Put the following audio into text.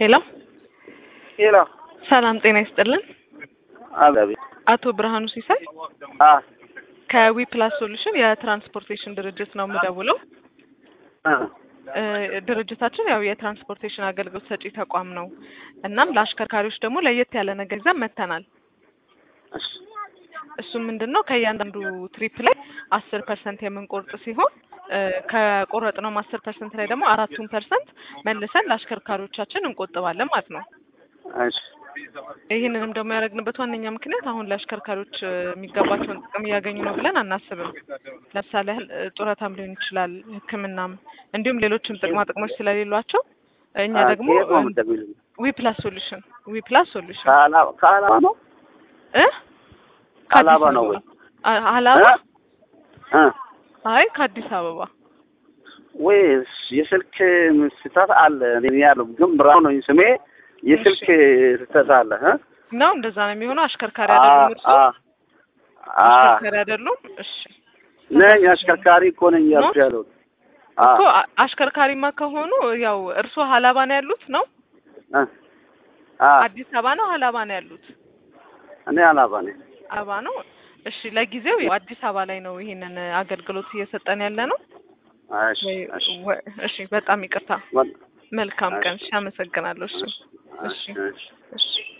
ሄሎ ሄሎ ሰላም ጤና ይስጥልን። አቤት። አቶ ብርሃኑ ሲሳይ አ ከዊ ፕላስ ሶሉሽን የትራንስፖርቴሽን ድርጅት ነው የምደውለው። አ እ ድርጅታችን ያው የትራንስፖርቴሽን አገልግሎት ሰጪ ተቋም ነው። እናም ለአሽከርካሪዎች ደግሞ ለየት ያለ ነገር ይዘን መጥተናል። እሺ እሱም ምንድን ነው ከእያንዳንዱ ትሪፕ ላይ አስር ፐርሰንት የምንቆርጥ ሲሆን እ ከቆረጥነውም አስር ፐርሰንት ላይ ደግሞ አራቱን ፐርሰንት መልሰን ለአሽከርካሪዎቻችን እንቆጥባለን ማለት ነው። እሺ ይህንንም ደግሞ ያደረግንበት ዋነኛ ምክንያት አሁን ለአሽከርካሪዎች እ የሚገባቸውን ጥቅም እያገኙ ነው ብለን አናስብም። ለምሳሌ ያህል እ ጡረታም ሊሆን ይችላል፣ ሕክምናም እንዲሁም ሌሎችም ጥቅማ ጥቅሞች ስለሌሏቸው እኛ አ ደግሞ ከየት ነው የምትደውይልኝ? ዊ ፕላስ ሶሉሽን ዊ ፕላስ ሶሉሽን ከአላባ ከአላባ ነው እ ከአላባ ከአዲስ ነው አበባ ወይ? አ- አላባ እ አይ ከአዲስ አበባ ወይስ የስልክ ስህተት አለ? እኔ ያለው ግን ብርሃኑ ነኝ ስሜ። የስልክ ስህተት አለ እ ነው እንደዛ ነው የሚሆነው። አሽከርካሪ አ አይደሉም እርሶ? አ አ አሽከርካሪ አይደሉም? እሺ ነኝ አሽከርካሪ እኮ ነኝ ያልኩ ያለው አ እኮ አ- አሽከርካሪማ ከሆኑ ያው እርሶ ሀላባ ነው ያሉት ነው? እ አ አዲስ አበባ ነው ሀላባ ነው ያሉት? እኔ አላባ ነኝ። አበባ ነው። እሺ ለጊዜው ያው አዲስ አበባ ላይ ነው ይሄንን አገልግሎት እየሰጠን ያለ ነው። እሺ ወይ- እሺ ወይ- እሺ በጣም ይቅርታ። ወ- መልካም ቀን። እሺ። እሺ አመሰግናለሁ። እሺ እሺ እሺ እሺ